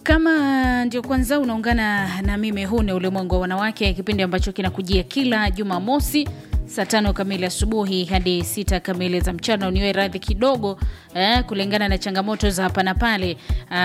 Kama ndio kwanza unaungana na mimi, huu ni Ulimwengu wa Wanawake, kipindi ambacho kinakujia kila Jumamosi saa tano kamili asubuhi hadi sita kamili za mchana. Uniwe radhi kidogo eh, kulingana na changamoto za hapa na pale.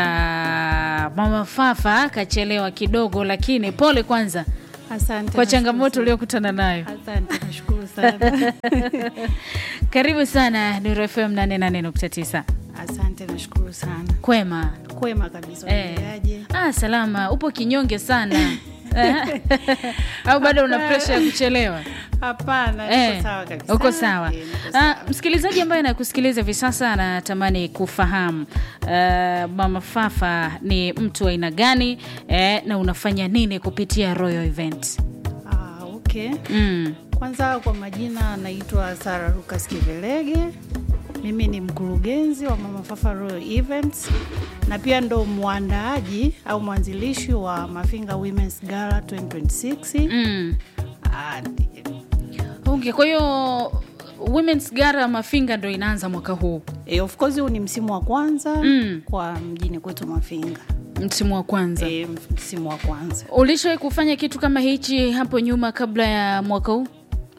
Ah, Mama Fafa kachelewa kidogo, lakini pole kwanza Asante. kwa changamoto nashukuru uliokutana nayo. sana. Asante, nashukuru sana. Karibu sana Nuru FM 88.9. Asante, nashukuru sana. Kwema Kwema kabisa, eh. unaendeleaje? Ah, salama. Upo kinyonge sana Eh, au bado una presha ya kuchelewa? Hapana, Eh, niko sawa kabisa. uko sawa. Eh, niko Ah, sawa. msikilizaji ambaye anakusikiliza hivi sasa anatamani kufahamu ah, Mama Fafa ni mtu wa aina gani eh, na unafanya nini kupitia Royal Event? Ah, okay. Mm. Kwanza kwa majina naitwa Sara Lucas Kivelege. Mimi ni mkurugenzi wa Mama Fafa Royal Events na pia ndo mwandaaji au mwanzilishi wa Mafinga Women's Gala 2026. Mm. Ah, Okay, kwa hiyo Women's Gala Mafinga ndo inaanza mwaka huu, eh, of course huu ni msimu wa kwanza Mm. kwa mjini kwetu Mafinga. msimu wa kwanza. Eh, msimu wa kwanza. Ulishawahi kufanya kitu kama hichi hapo nyuma kabla ya mwaka huu?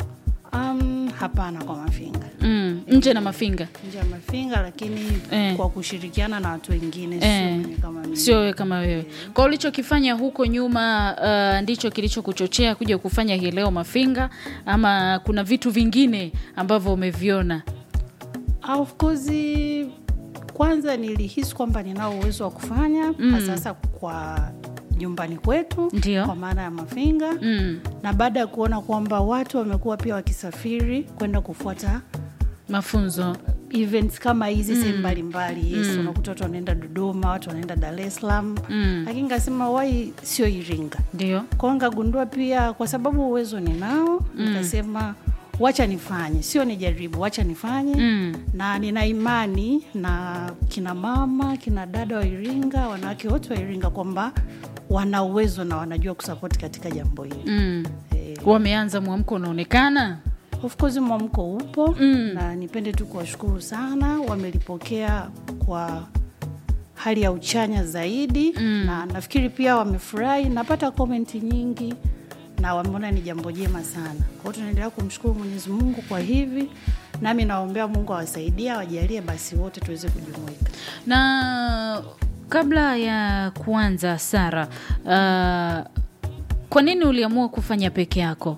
Um, hapana kwa Mafinga. Mm. Nje na Mafinga, Nje ya Mafinga lakini Eh. kwa kushirikiana na watu wengine Eh. sio mimi kama mimi. sio wewe kama wewe. Kwa ulichokifanya huko nyuma, uh, ndicho kilichokuchochea kuja kufanya hii leo Mafinga, ama kuna vitu vingine ambavyo umeviona? Ah, Of course kwanza nilihisi kwamba ninao uwezo wa kufanya mm. sasa kwa nyumbani kwetu Ndio. kwa maana ya Mafinga Mm. na baada ya kuona kwamba watu wamekuwa pia wakisafiri kwenda kufuata Mafunzo events kama hizi sehemu mbalimbali yes, unakuta watu wanaenda Dodoma, watu wanaenda Dar es Salaam Mm. lakini nikasema wai sio Iringa ndio. kwao, nikagundua pia kwa sababu uwezo ninao nikasema wacha nifanye, sio nijaribu, wacha nifanye Mm. na nina imani na kina mama kina dada wa Iringa, wanawake wote wa Iringa kwamba wana uwezo na wanajua kusapoti katika jambo hili Mm. eh, Wameanza mwamko unaonekana. of course mwamko upo Mm. na nipende tu kuwashukuru sana, wamelipokea kwa hali ya uchanya zaidi Mm. na nafikiri pia wamefurahi. Napata komenti nyingi na wameona ni jambo jema sana. Kwa hiyo tunaendelea kumshukuru Mwenyezi Mungu kwa hivi, nami naombea Mungu awasaidia, wajalie basi wote tuweze kujumuika. Na kabla ya kuanza Sara, uh, kwa nini uliamua kufanya peke yako?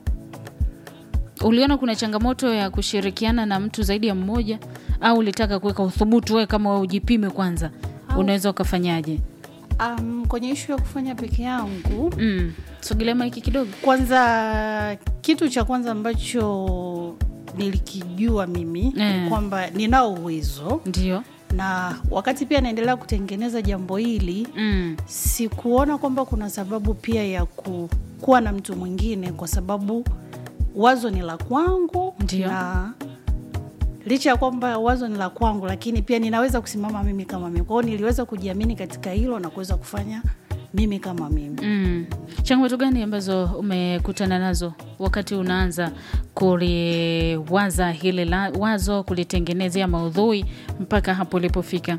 Uliona kuna changamoto ya kushirikiana na mtu zaidi ya mmoja, au ulitaka kuweka uthubutu wewe kama wewe ujipime kwanza, unaweza ukafanyaje? Um, kwenye ishu ya kufanya peke yangu Mm. Sogelea maiki kidogo. kwanza kitu cha kwanza ambacho nilikijua mimi Eh. ni kwamba ninao uwezo Ndio. na wakati pia naendelea kutengeneza jambo hili Mm. sikuona kwamba kuna sababu pia ya ku, kuwa na mtu mwingine kwa sababu wazo ni la kwangu Ndio. na licha ya kwamba wazo ni la kwangu lakini pia ninaweza kusimama mimi kama mimi kwa hiyo niliweza kujiamini katika hilo na kuweza kufanya mimi kama mimi Mm. Changamoto gani ambazo umekutana nazo wakati unaanza kuliwaza hili la, wazo kulitengenezea maudhui mpaka hapo ulipofika?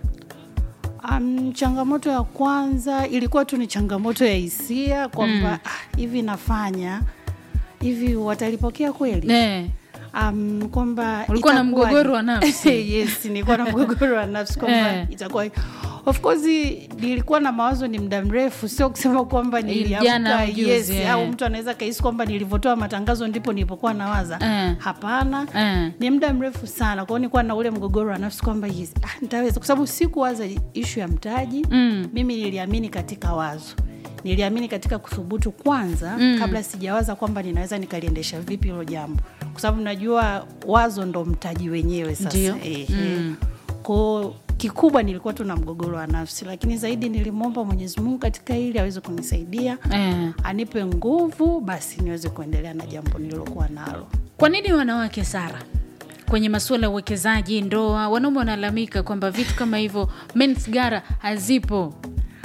Um, changamoto ya kwanza ilikuwa tu ni changamoto ya hisia kwamba ah, hivi nafanya hivi watalipokea kweli? Ne. Um, kwamba Ulikuwa na itakuwaje? mgogoro wa nafsi. yes, nilikuwa na mgogoro wa nafsi kwamba Eh. itakuwa of course nilikuwa na mawazo ni muda mrefu, sio kusema kwamba Jana niliamka au juzi, yes, eh. au mtu anaweza kahisi kwamba nilivyotoa matangazo ndipo nilipokuwa nawaza Eh. hapana Eh. ni muda mrefu sana kwao nilikuwa na ule mgogoro wa nafsi kwamba yes, ah, nitaweza kwa sababu sikuwaza ishu ya mtaji Mm. mimi niliamini katika wazo niliamini katika kuthubutu kwanza Mm. kabla sijawaza kwamba ninaweza nikaliendesha vipi hilo jambo kwa sababu najua wazo ndo mtaji wenyewe sasa Ndio. Ehe. Mm. Kwao kikubwa nilikuwa tu na mgogoro wa nafsi lakini zaidi nilimwomba mwenyezi mungu katika hili aweze kunisaidia Eh. anipe nguvu basi niweze kuendelea na jambo nililokuwa nalo Kwa nini wanawake Sara kwenye masuala ya uwekezaji, ndoa, wanaume wanalalamika kwamba vitu kama hivyo men's gara hazipo.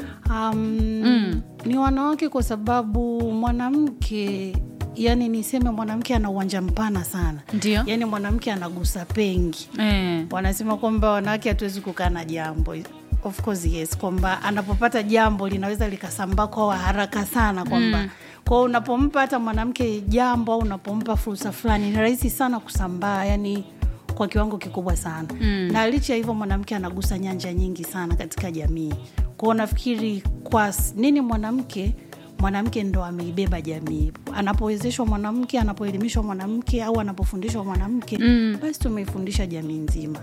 um, ni wanawake kwa sababu mwanamke yani niseme mwanamke ana uwanja mpana sana Ndio. yani mwanamke anagusa pengi Eh. wanasema kwamba wanawake hatuwezi kukaa na jambo of course yes kwamba anapopata jambo linaweza likasambaa kwa haraka sana kwamba mm. kwao unapompa hata mwanamke jambo au unapompa fursa fulani ni rahisi sana kusambaa yani kwa kiwango kikubwa sana mm. na licha ya hivyo mwanamke anagusa nyanja nyingi sana katika jamii kwao nafikiri kwa s- nini mwanamke mwanamke ndo ameibeba jamii anapowezeshwa mwanamke anapoelimishwa mwanamke au anapofundishwa mwanamke mm. basi tumeifundisha jamii nzima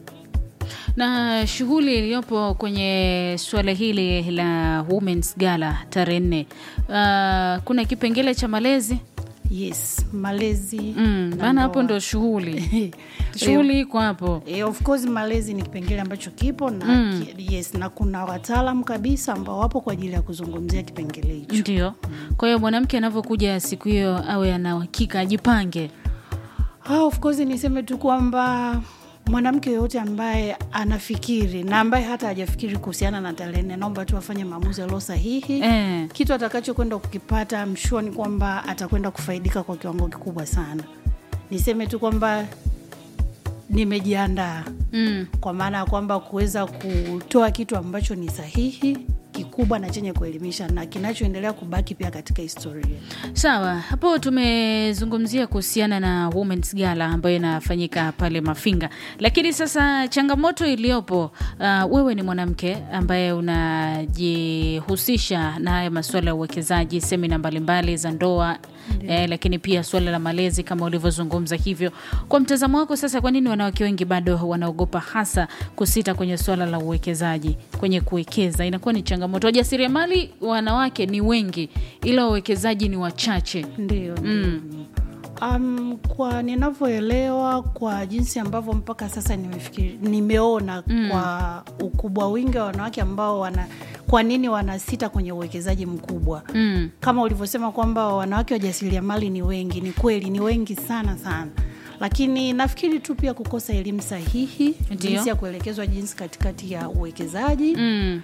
na shughuli iliyopo kwenye suala hili la Women's Gala tarehe nne, uh, kuna kipengele cha malezi yes malezi mm, na maana hapo ndoa. ndo shughuli shughuli iko hapo E, of course malezi ni kipengele ambacho kipo na mm. yes na kuna wataalam kabisa ambao wapo kwa ajili ya kuzungumzia kipengele hicho ndio. Kwa hiyo mwanamke anavyokuja siku hiyo awe ana uhakika, ajipange. Ah, of course niseme tu kwamba mwanamke yoyote ambaye anafikiri na ambaye hata hajafikiri kuhusiana na tarehe nne naomba tu afanye maamuzi yalio sahihi Eh. kitu atakachokwenda kukipata mshua ni kwamba atakwenda kufaidika kwa kiwango kikubwa sana niseme tu kwamba nimejiandaa Mm. kwa maana ya kwamba kuweza kutoa kitu ambacho ni sahihi kikubwa na chenye kuelimisha na kinachoendelea kubaki pia katika historia Sawa, hapo tumezungumzia kuhusiana na Women's Gala ambayo inafanyika pale Mafinga, lakini sasa changamoto iliyopo, uh, wewe ni mwanamke ambaye unajihusisha na haya masuala ya uwekezaji, semina mbalimbali za ndoa eh, lakini pia suala la malezi kama ulivyozungumza hivyo. Kwa mtazamo wako sasa, kwa nini wanawake wengi bado wanaogopa hasa kusita kwenye suala la uwekezaji, kwenye kuwekeza? Inakuwa ni changamoto. Wajasiriamali wanawake ni wengi, ila wawekezaji ni wachache. ndio mm. Um, kwa ninavyoelewa kwa jinsi ambavyo mpaka sasa nimefikiri, nimeona mm. kwa ukubwa wingi wa wanawake ambao wana kwa nini wanasita kwenye uwekezaji mkubwa Mm. kama ulivyosema kwamba wanawake wajasiriamali ni wengi ni kweli ni wengi sana sana lakini nafikiri tu pia kukosa elimu sahihi Ndio. jinsi ya kuelekezwa jinsi katikati ya uwekezaji Mm.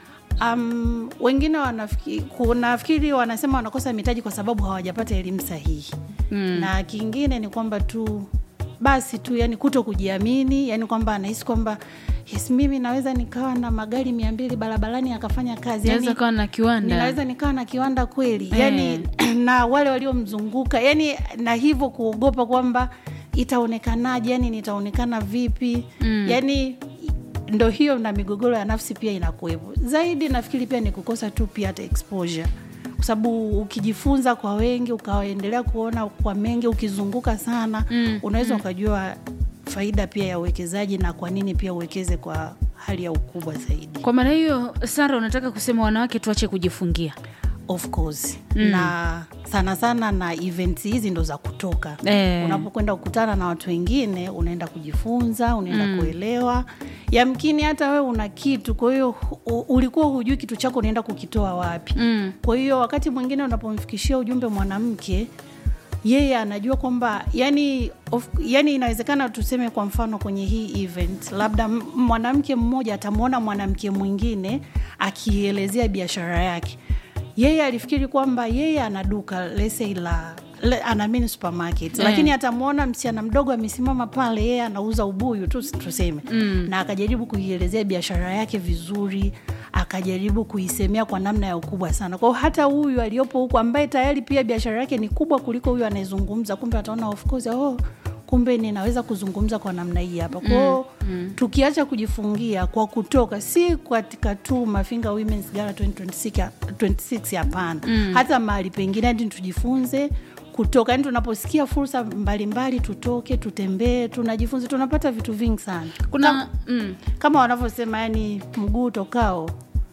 Um, wengine wanafikiri, kunafikiri wanasema wanakosa mitaji kwa sababu hawajapata elimu sahihi mm. na kingine ni kwamba tu basi tu yani kuto kujiamini yani kwamba anahisi kwamba yes mimi naweza nikawa na magari mia mbili barabarani akafanya kazi Naweza yani, kawa na kiwanda ninaweza nikawa na kiwanda kweli Eh. yani na wale waliomzunguka yani na hivyo kuogopa kwamba itaonekanaje yani nitaonekana vipi mm. yani ndo hiyo na migogoro ya nafsi pia inakuwepo zaidi nafikiri pia ni kukosa tu pia hata exposure kwa sababu ukijifunza kwa wengi ukaendelea kuona kwa mengi ukizunguka sana mm. unaweza ukajua faida pia ya uwekezaji na kwa nini pia uwekeze kwa hali ya ukubwa zaidi Kwa maana hiyo, Sara, unataka kusema wanawake tuache kujifungia? of course mm. na sana sana na events hizi ndo za kutoka Eh. unapokwenda kukutana na watu wengine unaenda kujifunza unaenda mm. kuelewa yamkini hata wewe una kitu kwa hiyo hu- ulikuwa hujui kitu chako unaenda kukitoa wapi Mm. kwa hiyo wakati mwingine unapomfikishia ujumbe mwanamke yeye anajua kwamba yani, of, yani inawezekana tuseme kwa mfano kwenye hii event labda m- mwanamke mmoja atamwona mwanamke mwingine akielezea biashara yake yeye alifikiri kwamba yeye ana duka lesei la le, ana mini supermarket Eh. lakini atamwona msichana mdogo amesimama pale yeye anauza ubuyu tu tuseme mm. na akajaribu kuielezea biashara yake vizuri akajaribu kuisemea kwa namna ya ukubwa sana kwao hata huyu aliyopo huku ambaye tayari pia biashara yake ni kubwa kuliko huyu anayezungumza kumbe ataona of course oh, kumbe ninaweza kuzungumza kwa namna hii hapa kwao mm, mm. tukiacha kujifungia kwa kutoka si katika tu mafinga women's gala 2026 ya- 26 hapana mm. hata mahali pengine hadi tujifunze kutoka yani tunaposikia fursa mbalimbali tutoke tutembee tunajifunze tunapata vitu vingi sana Kuna mm, kama wanavyosema yani mguu tokao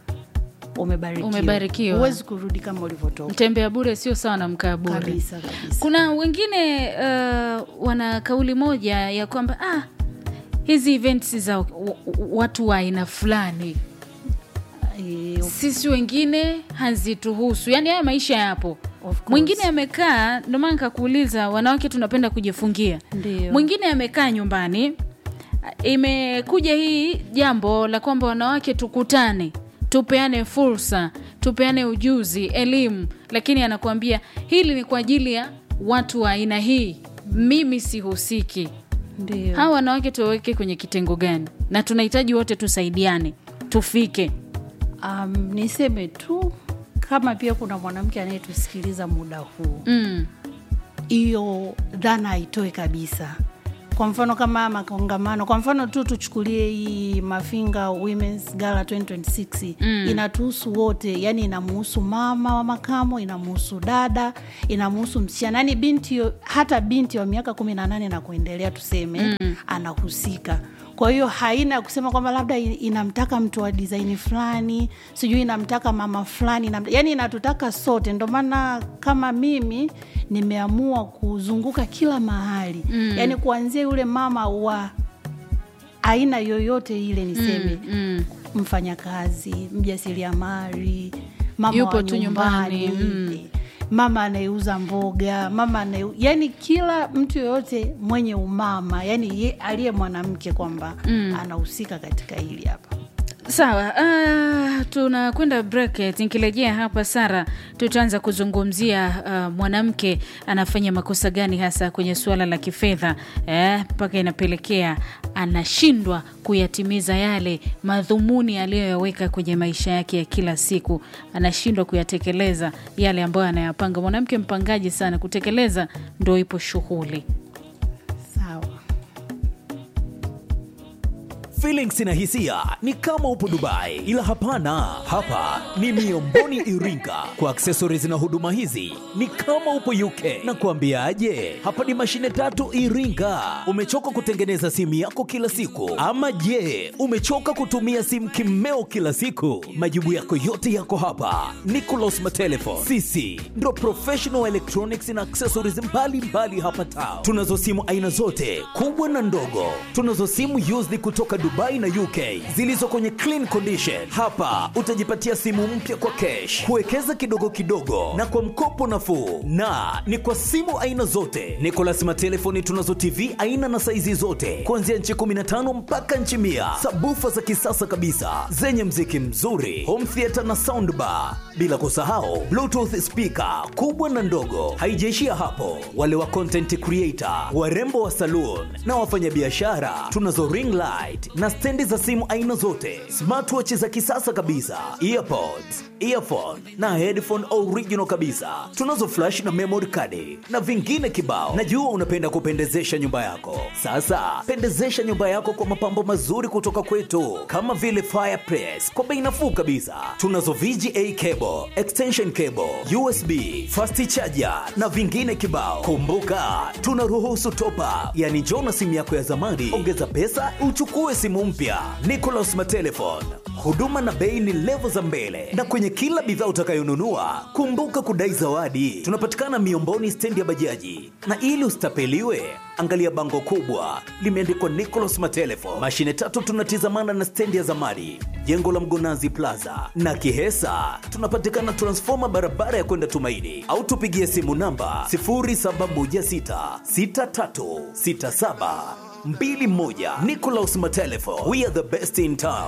umebarikiwa Umebarikiwa. huwezi kurudi kama ulivyotoka mtembea bure sio sawa na mkaa bure. kabisa kabisa Kuna wengine uh, wana kauli moja ya kwamba ah, hizi events za w- w- watu wa aina fulani Eh, sisi wengine hazituhusu, yaani haya maisha yapo. Of course. Mwingine amekaa, ndio maana nikakuuliza, wanawake tunapenda kujifungia. Ndio. Mwingine amekaa nyumbani, imekuja hii jambo la kwamba wanawake tukutane, tupeane fursa, tupeane ujuzi, elimu, lakini anakuambia hili ni kwa ajili ya watu wa aina hii, mimi sihusiki. ndio Hawa wanawake tuwaweke kwenye kitengo gani? Na tunahitaji wote tusaidiane, tufike Um, niseme tu kama pia kuna mwanamke anayetusikiliza muda huu mm. hiyo dhana haitoe kabisa kwa mfano kama makongamano kwa mfano tu tuchukulie hii mafinga womens gala 2026 mm. inatuhusu wote yani inamuhusu mama wa makamo inamuhusu dada inamuhusu msichana yani binti yo- hata binti wa miaka kumi na nane na kuendelea tuseme mm. anahusika kwa hiyo haina ya kusema kwamba labda i- inamtaka mtu wa disaini fulani sijui inamtaka mama fulani inam, yani inatutaka sote ndo maana kama mimi nimeamua kuzunguka kila mahali mm. yani kuanzia yule mama wa aina yoyote ile niseme Mm, mm. mfanyakazi mjasiriamali mama Yupo wa tu nyumbani, nyumbani, mm. mama anayeuza mboga mama anaye yani kila mtu yoyote mwenye umama yani ye- aliye mwanamke kwamba mm. anahusika katika hili hapa sawa uh, tunakwenda break nikirejea hapa sara tutaanza kuzungumzia uh, mwanamke anafanya makosa gani hasa kwenye suala la kifedha eh, mpaka inapelekea anashindwa kuyatimiza yale madhumuni aliyoyaweka kwenye maisha yake ya kila siku anashindwa kuyatekeleza yale ambayo anayapanga mwanamke mpangaji sana kutekeleza ndo ipo shughuli sawa Feelings na hisia ni kama upo Dubai, ila hapana, hapa ni Miomboni Iringa. Kwa accessories na huduma hizi ni kama upo UK. Na kuambiaje, hapa ni mashine tatu Iringa. Umechoka kutengeneza simu yako kila siku, ama je, umechoka kutumia simu kimeo kila siku? Majibu yako yote yako hapa. Nicolas Matelefon, sisi ndo professional electronics na accessories mbalimbali mbali hapa town. Tunazo simu aina zote kubwa na ndogo. Tunazo simu used kutoka Dubai na UK zilizo kwenye clean condition. Hapa utajipatia simu mpya kwa cash, kuwekeza kidogo kidogo na kwa mkopo nafuu, na ni kwa simu aina zote. Nicolas Matelefoni tunazo TV aina na saizi zote kuanzia nchi 15 mpaka nchi mia, sabufa za kisasa kabisa zenye mziki mzuri, home theater na soundbar, bila kusahau bluetooth speaker kubwa na ndogo. Haijaishia hapo, wale wa content creator, warembo wa saloon na wafanyabiashara, tunazo ring light na stendi za simu aina zote, smartwatch za kisasa kabisa, earpods, earphone na headphone original kabisa. Tunazo flash na memory card na vingine kibao. Najua unapenda kupendezesha nyumba yako. Sasa pendezesha nyumba yako kwa mapambo mazuri kutoka kwetu, kama vile fireplace kwa bei nafuu kabisa. Tunazo VGA cable, extension cable, USB, fast charger na vingine kibao. Kumbuka tunaruhusu top up, yani njoo na simu yako ya zamani, ongeza pesa uchukue simu mpya. Nicolas Matelefon, huduma na bei ni levo za mbele, na kwenye kila bidhaa utakayonunua kumbuka kudai zawadi. Tunapatikana Miomboni, stendi ya bajaji, na ili usitapeliwe angalia bango kubwa limeandikwa Nicolas Matelefon. Mashine tatu tunatizamana na stendi ya zamani, jengo la Mgonazi Plaza na Kihesa. Tunapatikana transfoma barabara ya kwenda Tumaini, au tupigie simu namba 0716636721. Nicolas Matelefon, we are the best in town.